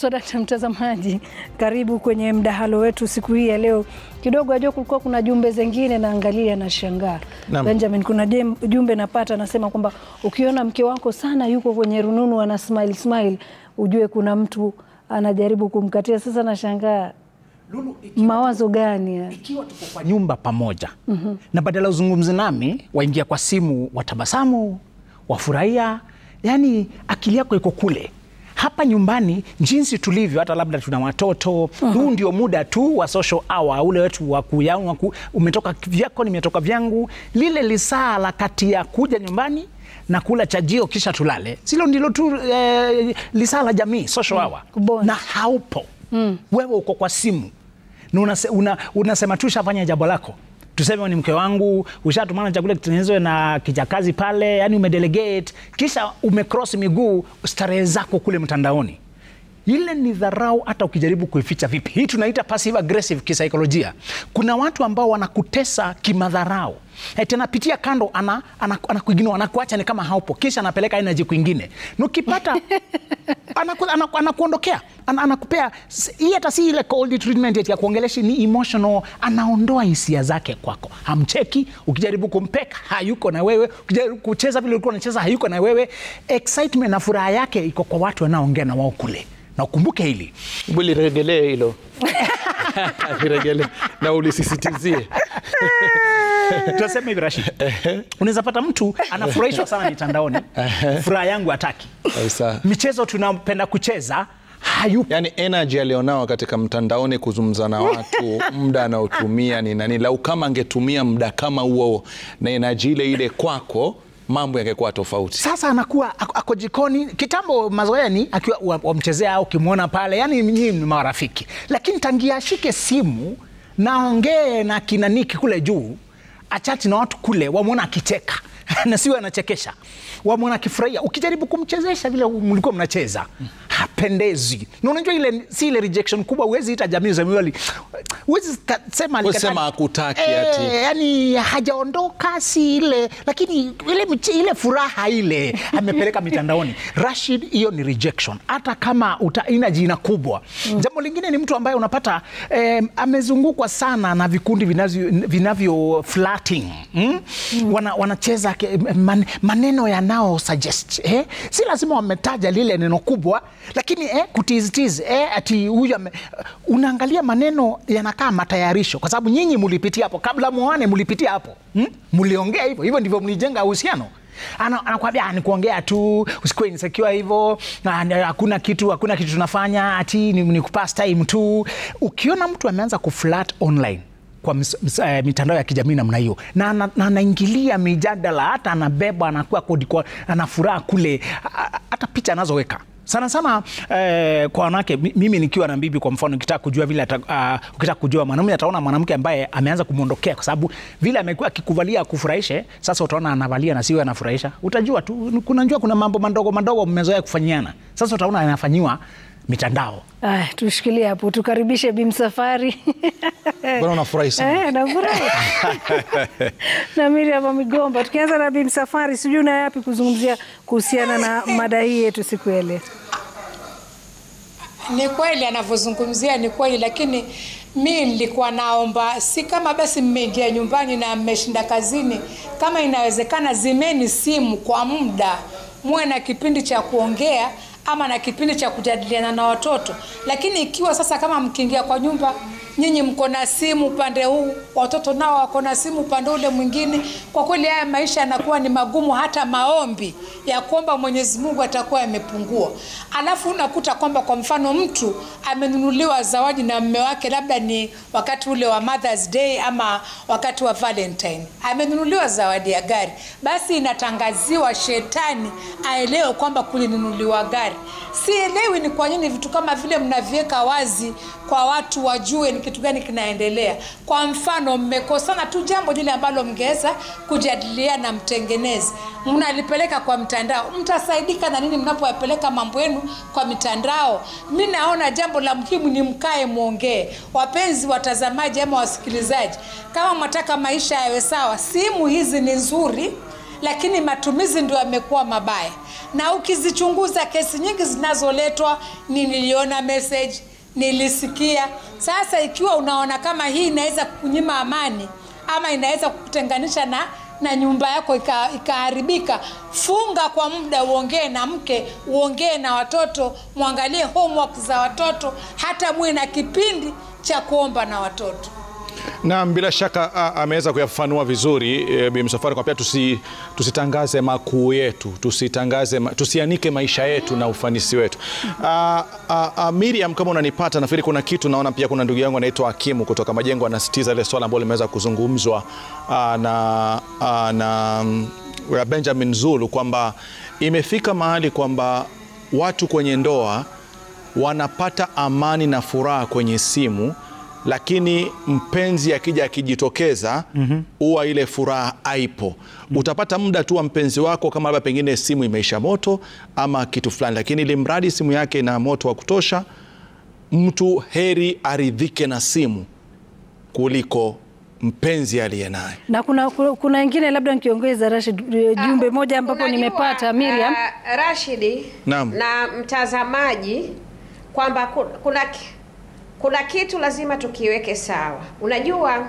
Swadakta mtazamaji, karibu kwenye mdahalo wetu siku hii ya leo. Kidogo ajua kulikuwa kuna jumbe zingine naangalia na shangaa. Naam. Benjamin, kuna jem- jumbe napata anasema kwamba ukiona mke wako sana yuko kwenye rununu ana smile smile, ujue kuna mtu anajaribu kumkatia. Sasa nashangaa Lulu, ikiwa, mawazo gani haya? ikiwa tuko kwa nyumba pamoja na badala uzungumzi nami waingia kwa simu watabasamu wafurahia, yani akili yako iko kule hapa nyumbani jinsi tulivyo, hata labda tuna watoto huu ndio muda tu wa social hour ule wetu wa kuyauna ku, umetoka vyako nimetoka vyangu, lile lisaa la kati ya kuja nyumbani na kula chajio kisha tulale, silo ndilo tu eh, lisaa la jamii social hour kubonda. na haupo wewe uko kwa simu na unase, una, unasema tu shafanya jambo lako tuseme ni mke wangu ushatumana chakula kitengenezwe na kijakazi pale yani umedelegate kisha umecross miguu starehe zako kule mtandaoni ile ni dharau hata ukijaribu kuificha vipi hii tunaita passive aggressive kisaikolojia kuna watu ambao wanakutesa kimadharau eti anapitia kando ana, ana, anakuignore anakuacha ni kama haupo kisha anapeleka energy kwingine na ukipata anaku, anaku, anakuondokea ana, anakupea s- hii hata si ile cold treatment eti ya kuongeleshi ni emotional anaondoa hisia zake kwako hamcheki ukijaribu kumpeka hayuko na wewe ukijaribu kucheza vile ulikuwa unacheza hayuko na wewe excitement na furaha yake iko kwa watu wanaoongea na wao kule na ukumbuke hili Hebu liregelee hilo liregelee na ulisisitizie. tunasema hivi Rashid, unaweza pata mtu anafurahishwa sana mitandaoni, furaha yangu hataki. Kabisa. Michezo tunapenda kucheza hayupo. Yaani energy alionao katika mtandaoni kuzungumza na watu, muda anaotumia ni nani. Lau kama angetumia muda kama huo na energy ile ile kwako, mambo yangekuwa tofauti. Sasa anakuwa ako, ako jikoni. Kitambo mazoeni akiwa wa- wamchezea au ukimwona pale, yani nyinyi ni marafiki, lakini tangia ashike simu naongee na kina Niki kule juu, achati na watu kule, wamwona akicheka na siwe anachekesha, wamwona akifurahia. Ukijaribu kumchezesha vile mlikuwa mnacheza, hapendezi. Na unajua ile si ile rejection kubwa, huwezi ita jamii zemiwali, huwezi ka- sema Huwezi alikataa. sema hakutaki Eh, ati. yani hajaondoka si ile lakini ile, miche- ile furaha ile amepeleka mitandaoni Rashid, hiyo ni rejection, hata kama uta, ina jina kubwa. Jambo lingine ni mtu ambaye unapata eh, amezungukwa sana na vikundi vinavyo, vinavyo flirting mm? Wana, wanacheza ke- man, maneno yanao suggest eh? si lazima wametaja lile neno kubwa, lakini eh, kutizitiz eh, ati huyu ame- unaangalia maneno yanakaa matayarisho, kwa sababu nyinyi mulipitia hapo kabla muone, mulipitia hapo hmm? Muliongea hivyo hivyo, ndivyo mlijenga uhusiano. Ana- Anakwambia "Ah, ni kuongea tu, usikuwe insecure hivyo, na- na hakuna kitu, hakuna kitu tunafanya, ati ni, ni kupass time tu. Ukiona mtu ameanza kuflirt online kwa mis, mis, eh, mitandao ya kijamii namna hiyo na ana- na anaingilia mijadala, hata anabeba anakuwa kodi kwa ana furaha kule, a- a- hata picha anazoweka sana sana eh, kwa wanawake. mi- Mimi nikiwa na bibi kwa mfano, ukitaka kujua vile ata, uh, ukitaka kujua mwanamume ataona mwanamke ambaye ameanza kumwondokea kwa sababu vile amekuwa akikuvalia akufurahishe, sasa utaona anavalia na siwe anafurahisha, utajua tu. Kunajua kuna mambo madogo madogo mmezoea kufanyiana, sasa utaona anafanyiwa mitandao. Aya, tushikilie hapo, tukaribishe Bimsafari. Bwana unafurahi sana. Eh, nafurahi na Miriam Migomba. Tukianza na Bimsafari, sijui una yapi kuzungumzia kuhusiana na mada hii yetu siku ya leo? Ni kweli anavyozungumzia ni kweli, lakini mi nilikuwa naomba, si kama basi mmeingia nyumbani na mmeshinda kazini, kama inawezekana, zimeni simu kwa muda, muwe na kipindi cha kuongea ama na kipindi cha kujadiliana na watoto. Lakini ikiwa sasa kama mkiingia kwa nyumba nyinyi mko na simu upande huu, watoto nao wako na simu upande ule mwingine, kwa kweli haya maisha yanakuwa ni magumu, hata maombi ya kuomba Mwenyezi Mungu atakuwa yamepungua. Alafu unakuta kwamba kwa mfano mtu amenunuliwa zawadi na mme wake, labda ni wakati ule wa Mother's Day ama wakati wa Valentine, amenunuliwa zawadi ya gari, basi inatangaziwa shetani aelewe kwamba kulinunuliwa gari. Sielewi ni kwa nini vitu kama vile mnaviweka wazi kwa watu wajue ni kitu gani kinaendelea. Kwa mfano, mmekosana tu jambo lile ambalo mngeweza kujadiliana, mtengeneze, mnalipeleka kwa mtandao, mtasaidika na nini mnapoyapeleka mambo yenu kwa mitandao? Mi naona jambo la muhimu ni mkae mwongee. Wapenzi watazamaji ama wasikilizaji, kama mwataka maisha yawe sawa, simu hizi ni nzuri lakini matumizi ndio yamekuwa mabaya na ukizichunguza kesi nyingi zinazoletwa ni niliona message nilisikia sasa ikiwa unaona kama hii inaweza kukunyima amani ama inaweza kukutenganisha na na nyumba yako ika- ikaharibika funga kwa muda uongee na mke uongee na watoto mwangalie homework za watoto hata muwe na kipindi cha kuomba na watoto Naam, bila shaka a- ameweza kuyafafanua vizuri e, Bi Msafwari kwa pia tusi, tusitangaze makuu yetu, tusitangaze ma, tusianike maisha yetu na ufanisi wetu. A, a, a, Miriam, kama unanipata, nafikiri kuna kitu naona pia kuna ndugu yangu anaitwa Hakimu kutoka Majengo anasitiza ile swala ambalo limeweza kuzungumzwa a, na, a, na mm, Benjamin Zulu kwamba imefika mahali kwamba watu kwenye ndoa wanapata amani na furaha kwenye simu lakini mpenzi akija akijitokeza huwa ile furaha haipo. Utapata muda tu wa mpenzi wako, kama labda pengine simu imeisha moto ama kitu fulani, lakini ili mradi simu yake ina moto wa kutosha, mtu heri aridhike na simu kuliko mpenzi aliye naye. na kuna kuna ingine labda nikiongeza Rashid, eh, jumbe moja ambapo Unajua, nimepata Miriam. uh, Rashidi Naam. na mtazamaji kwamba ku- kuna, ki- kuna kitu lazima tukiweke sawa. Unajua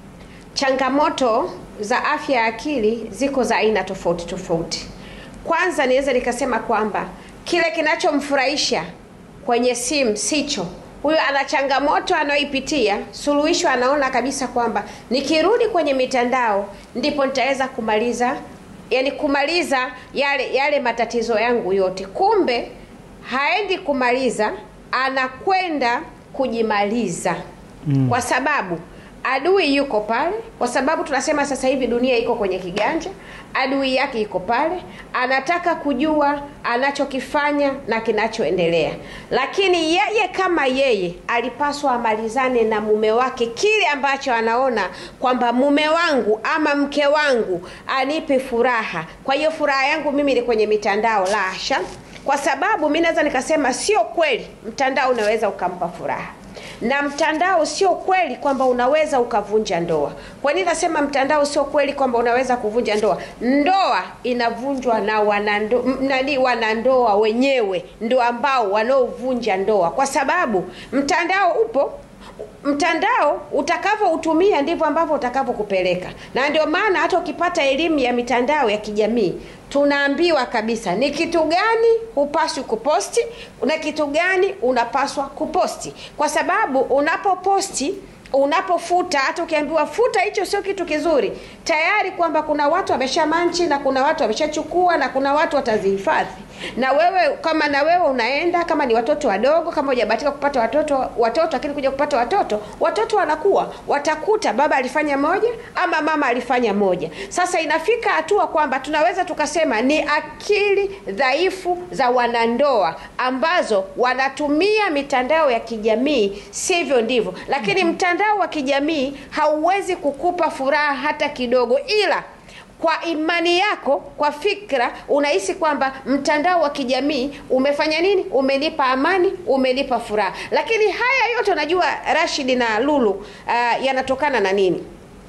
changamoto za afya ya akili ziko za aina tofauti tofauti. Kwanza niweza nikasema kwamba kile kinachomfurahisha kwenye simu sicho huyo ana changamoto anayoipitia, suluhisho anaona kabisa kwamba nikirudi kwenye mitandao ndipo nitaweza kumaliza, yani kumaliza yale yale matatizo yangu yote. Kumbe haendi kumaliza, anakwenda kujimaliza mm. kwa sababu adui yuko pale, kwa sababu tunasema sasa hivi dunia iko kwenye kiganja. Adui yake iko pale, anataka kujua anachokifanya na kinachoendelea, lakini yeye kama yeye alipaswa amalizane na mume wake kile ambacho anaona kwamba mume wangu ama mke wangu anipe furaha. Kwa hiyo furaha yangu mimi ni kwenye mitandao, la hasha, kwa sababu mi naweza nikasema sio kweli mtandao unaweza ukampa furaha na mtandao sio kweli kwamba unaweza ukavunja ndoa. Kwa nini nasema mtandao sio kweli kwamba unaweza kuvunja ndoa? Ndoa inavunjwa na wanando, m- nani wanandoa wenyewe ndio ambao wanaovunja ndoa, kwa sababu mtandao upo mtandao utakavyoutumia ndivyo ambavyo utakavyokupeleka, na ndio maana hata ukipata elimu ya mitandao ya kijamii tunaambiwa kabisa ni kitu gani hupaswi kuposti na kitu gani unapaswa kuposti, kwa sababu unapoposti unapofuta hata ukiambiwa futa hicho sio kitu kizuri tayari kwamba kuna watu wameshamanchi na kuna watu wameshachukua na kuna watu watazihifadhi na wewe kama na wewe unaenda kama ni watoto wadogo kama hujabahatika kupata watoto watoto lakini kuja kupata watoto watoto wanakuwa watakuta baba alifanya moja ama mama alifanya moja sasa inafika hatua kwamba tunaweza tukasema ni akili dhaifu za wanandoa ambazo wanatumia mitandao ya kijamii sivyo ndivyo lakini mtandao wa kijamii hauwezi kukupa furaha hata kidogo ila kwa imani yako kwa fikra unahisi kwamba mtandao wa kijamii umefanya nini umenipa amani umenipa furaha lakini haya yote unajua rashidi na lulu uh, yanatokana na nini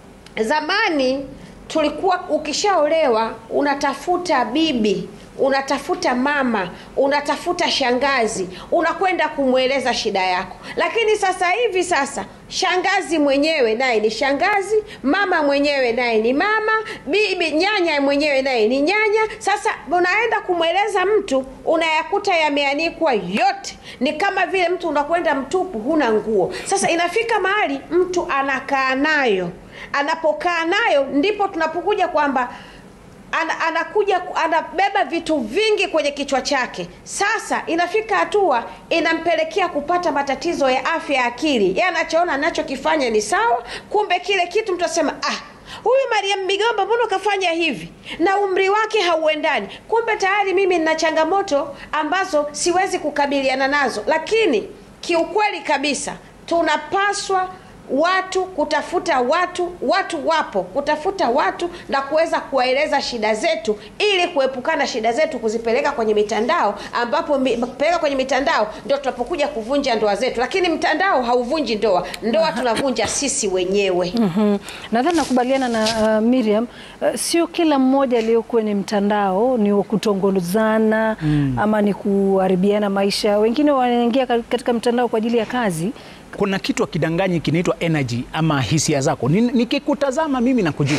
zamani tulikuwa ukishaolewa unatafuta bibi unatafuta mama unatafuta shangazi unakwenda kumweleza shida yako lakini sasa hivi sasa shangazi mwenyewe naye ni shangazi mama mwenyewe naye ni mama bibi nyanya mwenyewe naye ni nyanya sasa unaenda kumweleza mtu unayakuta yameanikwa yote ni kama vile mtu unakwenda mtupu huna nguo sasa inafika mahali mtu anakaa nayo anapokaa nayo ndipo tunapokuja kwamba ana, anakuja anabeba vitu vingi kwenye kichwa chake sasa inafika hatua inampelekea kupata matatizo ya afya ya akili ye anachoona anachokifanya ni sawa kumbe kile kitu mtu asema ah huyu mariam migomba mbona ukafanya hivi na umri wake hauendani kumbe tayari mimi nina changamoto ambazo siwezi kukabiliana nazo lakini kiukweli kabisa tunapaswa watu kutafuta watu watu wapo kutafuta watu na kuweza kuwaeleza shida zetu ili kuepukana shida zetu kuzipeleka kwenye mitandao ambapo mi- kupeleka kwenye mitandao ndio tunapokuja kuvunja ndoa zetu lakini mtandao hauvunji ndoa ndoa tunavunja sisi wenyewe Mhm. Nadhani nakubaliana na uh, Miriam uh, sio kila mmoja aliyo kwenye mtandao ni wa kutongozana ama ni kuharibiana maisha. Wengine wanaingia ka- katika mtandao kwa ajili ya kazi. kuna kitu akidanganyi kinaitwa energy ama hisia zako. Ni- Nikikutazama mimi nakujua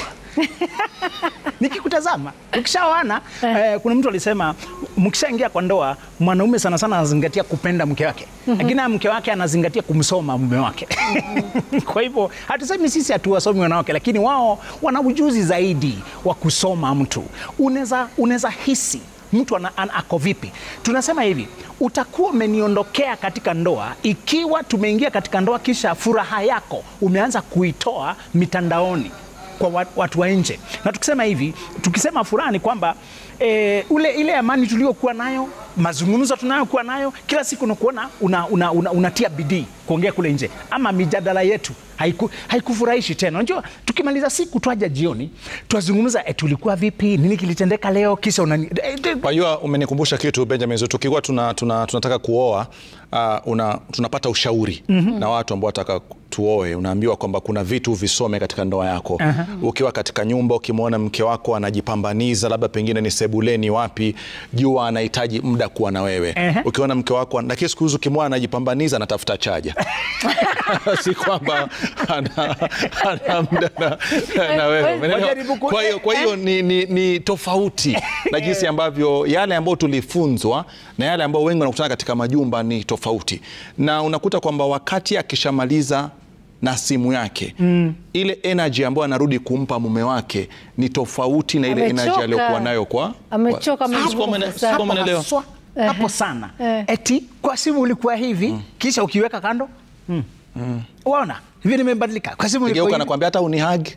nikikutazama ukishaoana eh, kuna mtu alisema mkishaingia kwa ndoa mwanaume sana sana anazingatia kupenda mke wake lakini mm mke wake anazingatia kumsoma mume wake kwa hivyo hatusemi sisi hatuwasomi wanawake lakini wao wana ujuzi zaidi wa kusoma mtu unaweza unaweza hisi mtu ana, ana, ako vipi tunasema hivi utakuwa umeniondokea katika ndoa ikiwa tumeingia katika ndoa kisha furaha yako umeanza kuitoa mitandaoni kwa wa- watu wa nje. Na tukisema hivi, tukisema furaha ni kwamba e, ule ile amani tuliokuwa nayo, mazungumzo tunayokuwa nayo kila siku nakuona una, una, una, unatia bidii kuongea kule nje, ama mijadala yetu haiku, haikufurahishi tena. Unajua, tukimaliza siku twaja jioni twazungumza, e, tulikuwa vipi, nini kilitendeka leo, kisha unani e, e, Kwa hiyo umenikumbusha kitu Benjamin, Zuu, tukikuwa tuna, tuna, tunataka kuoa uh, una, tunapata ushauri na watu ambao wataka tuoe, unaambiwa kwamba kuna vitu visome katika ndoa yako. Ukiwa katika nyumba, ukimwona mke wako anajipambaniza, labda pengine ni sebuleni wapi, jua anahitaji muda kuwa na wewe. Ehe. Ukiona mke wako, lakini siku hizi ukimwona anajipambaniza, anatafuta chaja si kwamba ana, ana muda na, na wewe. Umeelewa? Wajaribu ku- Kwa hiyo kwa hiyo ni, ni, ni tofauti na jinsi ambavyo yale ambayo tulifunzwa na yale ambayo wengi wanakutana katika majumba ni tofauti, na unakuta kwamba wakati akishamaliza na simu yake ile energy ambayo anarudi kumpa mume wake ni tofauti na ile Amechoka. energy aliyokuwa nayo kwa Amechoka, kwa- amechoka Sikuwa umene- sana. sikuwa umeelewa? haswa hapo sana Eh. eti kwa simu ulikuwa hivi kisha ukiweka kando mm. waona hivi nimebadilika kwa simu ulikuwa Geuka hivi. nakwambia hata unihag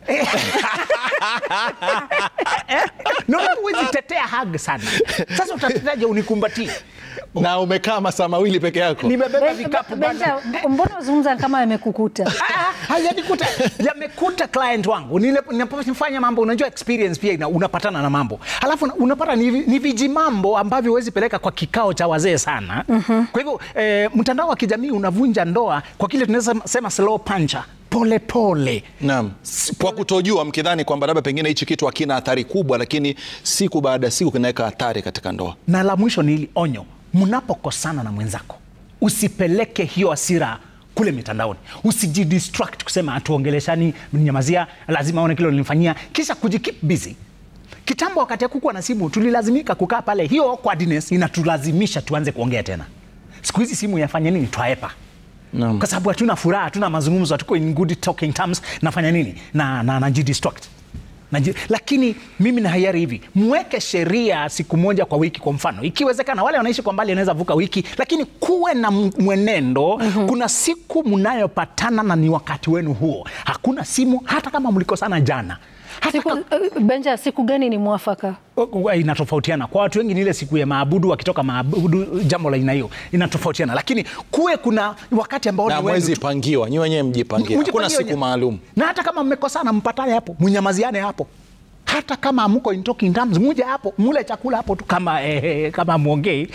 No, huwezi tetea hug sana. Sasa utateteaje unikumbatie? na umekaa masaa mawili peke yako. Nimebeba vikapu bana. Benja, mbona wazungumza kama yamekukuta? Ah, hayanikuta yamekuta client wangu Nile- ninapofanya mambo unajua experience pia ina, unapatana na mambo halafu una- unapata ni, vi- ni viji mambo ambavyo huwezi peleka kwa kikao cha wazee sana kwa hivyo eh, mtandao wa kijamii unavunja ndoa kwa kile tunaweza sema slow puncher pole pole Naam. Kwa kutojua mkidhani kwamba labda pengine hichi kitu hakina athari kubwa, lakini siku baada ya siku kinaweka athari katika ndoa. na la mwisho ni hili onyo mnapokosana na mwenzako usipeleke hiyo hasira kule mitandaoni usijidistract kusema hatuongeleshani mnyamazia lazima aone kile ulinifanyia kisha kujikeep busy kitambo wakati akukuwa na simu tulilazimika kukaa pale hiyo awkwardness inatulazimisha tuanze kuongea tena siku hizi simu yafanya nini twaepa Naam. kwa sababu hatuna furaha hatuna mazungumzo hatuko in good talking terms nafanya nini na, na, najidistract Naji, lakini mimi na hayari hivi mweke sheria siku moja kwa wiki kwa mfano ikiwezekana wale wanaishi kwa mbali anaweza vuka wiki lakini kuwe na m- mwenendo kuna siku mnayopatana na ni wakati wenu huo hakuna simu hata kama mlikosana jana hata Siku, kama, eh, Benja, siku gani ni mwafaka? inatofautiana kwa watu wengi ni ile siku ya maabudu wakitoka maabudu jambo la aina hiyo inatofautiana lakini kuwe kuna wakati ambao Na ni wenu mwezi tu. pangiwa, nyi wenyewe mjipangie, hakuna Mjipangie siku wenyewe. maalum. na hata kama mmekosana mpatane hapo mnyamaziane hapo hata kama amuko in talking terms muje hapo mule chakula hapo tu kama eh, kama mwongei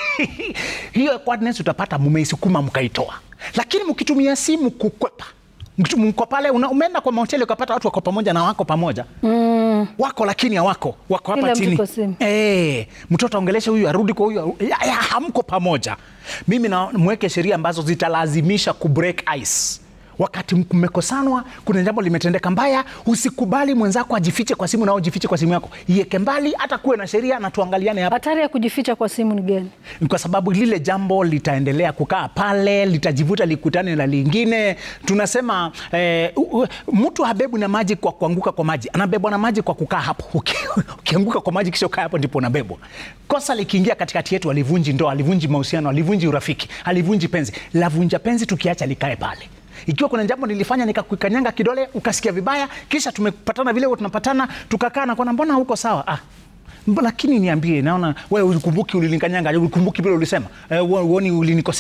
hiyo awkwardness utapata mumeisukuma mkaitoa lakini mkitumia simu kukwepa Mkitu- mko pale una- umeenda kwa mahoteli ukapata watu wako pamoja na wako pamoja mm. wako lakini hawako wako hapa Kila mtu chini kwa simu. Eh, mtoto aongeleshe huyu arudi kwa huyu ya, ya, hamko pamoja mimi na mweke sheria ambazo zitalazimisha kubreak ice wakati mmekosanwa kuna jambo limetendeka mbaya usikubali mwenzako ajifiche kwa simu nao jifiche kwa simu yako iweke mbali hata kuwe na sheria na tuangaliane hapa Hatari ya kujificha kwa simu ni gani? kwa sababu lile jambo litaendelea kukaa pale, litajivuta likutane na lingine. Tunasema eh, u- u- mtu habebu na maji kwa kuanguka kwa maji, anabebwa na maji kwa kukaa hapo. Uki- Ukianguka kwa maji kisha ukaa hapo, ndipo unabebwa. Kosa likiingia katikati yetu, alivunji ndoa, alivunji mahusiano, alivunji urafiki, alivunji penzi. Lavunja penzi tukiacha likae pale. Ikiwa kuna jambo nilifanya nikakukanyanga kidole ukasikia vibaya, kisha tumepatana vile huwa tunapatana, tukakaa na kuona mbona huko sawa ah, Mba, lakini niambie, naona wewe ulikumbuki ulinikanyanga, ulikumbuki vile ulisema, eh, uo- uoni ulinikosea.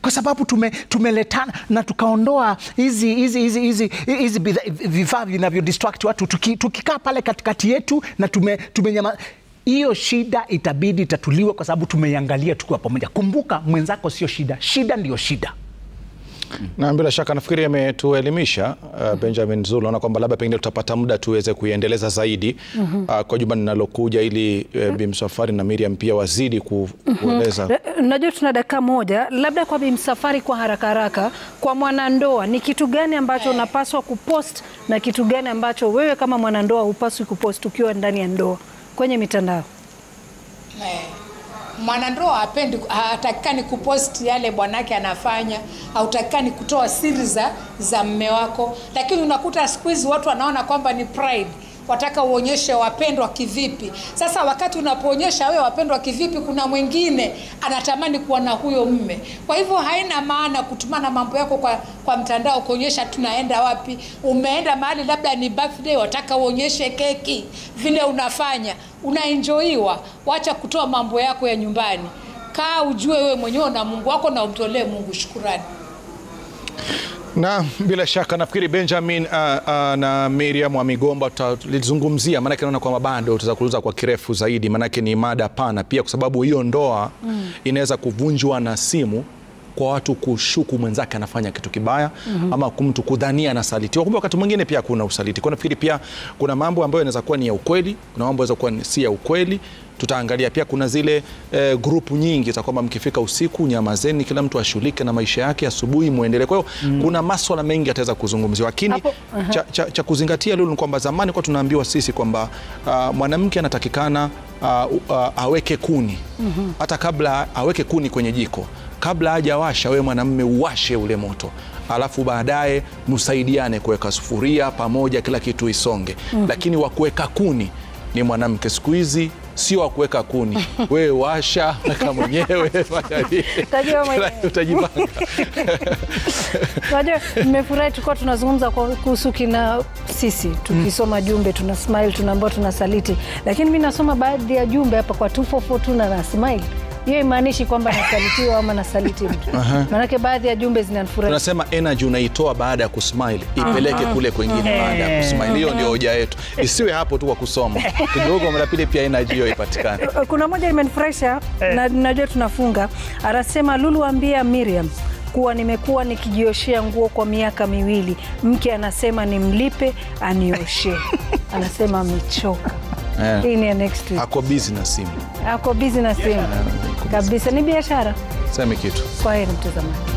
kwa sababu tume, tumeletana na tukaondoa hizi hizi hizi hizi hizi bidhaa- vifaa vinavyo distract watu tuki, tukikaa pale katikati yetu na tume, tumenyama hiyo shida itabidi itatuliwe kwa sababu tumeiangalia tukiwa pamoja. Kumbuka mwenzako sio shida, shida ndiyo shida. Na bila shaka nafikiri ametuelimisha uh, Benjamin Zulu. Naona kwamba labda pengine tutapata muda tuweze kuiendeleza zaidi uh, kwa juma linalokuja ili uh, Bi Msafwari na Miriam pia wazidi ku, kueleza Na- Najua tuna dakika moja, labda kwa Bi Msafwari, kwa haraka haraka, kwa mwanandoa ni kitu gani ambacho unapaswa kupost na kitu gani ambacho wewe kama mwanandoa hupaswi kupost ukiwa ndani ya ndoa kwenye mitandao? Eh, mwanandoa hapendi hatakikani kupost yale bwanake anafanya, hautakikani kutoa siri za za mme wako, lakini unakuta siku hizi watu wanaona kwamba ni pride wataka uonyeshe wapendwa kivipi. Sasa wakati unapoonyesha wewe wapendwa kivipi, kuna mwingine anatamani kuwa na huyo mme. Kwa hivyo haina maana kutumana mambo yako kwa, kwa mtandao kuonyesha tunaenda wapi, umeenda mahali labda ni birthday, wataka uonyeshe keki vile unafanya, unaenjoiwa. Wacha kutoa mambo yako ya nyumbani, kaa ujue wewe mwenyewe na Mungu wako na umtolee Mungu shukurani. na bila shaka nafikiri Benjamin uh, uh, na Miriam wa Migomba tutalizungumzia, maanake naona kwamba bado tutaweza kuuliza kwa kirefu zaidi, maanake ni mada pana pia, kwa sababu hiyo ndoa inaweza kuvunjwa na simu kwa watu kushuku mwenzake anafanya kitu kibaya ama mtu kudhania anasalitiwa, kumbe wakati mwingine pia kuna usaliti. Kwa nafikiri pia kuna mambo ambayo yanaweza kuwa ni ya ukweli, kuna mambo yanaweza kuwa ni si ya ukweli. Tutaangalia pia kuna zile eh, grupu nyingi za kwamba mkifika usiku nyamazeni, kila mtu ashughulike na maisha yake, asubuhi muendelee. Kwa hiyo kuna maswala mengi yataweza kuzungumziwa, lakini Hapo, aha. cha, cha, cha kuzingatia Lulu ni kwamba zamani kwa tunaambiwa sisi kwamba uh, mwanamke anatakikana uh, uh, aweke kuni hata kabla aweke kuni kwenye jiko kabla hajawasha, wewe mwanamume uwashe ule moto alafu baadaye msaidiane kuweka sufuria pamoja, kila kitu isonge. Lakini wa kuweka kuni ni mwanamke. Siku hizi sio wa kuweka kuni, wewe washa, weka mwenyewe, fanya vile. Utajua mwenyewe. utajipanga. Unajua, nimefurahi tulikuwa tunazungumza kwa- kuhusu kina sisi tukisoma jumbe tuna smile tunaambiwa tuna saliti, lakini mi nasoma baadhi ya jumbe hapa kwa 2442 na na smile. Hiyo imaanishi kwamba nasalitiwa ama nasaliti mtu, maanake baadhi ya jumbe zinanifurahisha. tunasema energy unaitoa baada ya kusmile ipeleke kule kwengine baada ya kusmile. Hiyo ndio hoja yetu, isiwe hapo tu kwa kusoma kidogo, mara pili pia energy hiyo ipatikane. Kuna moja imenifurahisha na najua tunafunga. Anasema Lulu, ambia Miriam kuwa nimekuwa nikijioshea nguo kwa miaka miwili, mke anasema nimlipe anioshee, anasema amechoka. Eh. Hii ni ya next week. Ako busy na simu, Ako busy na simu kabisa, ni biashara. sema kitu Kwa heri mtazamaji.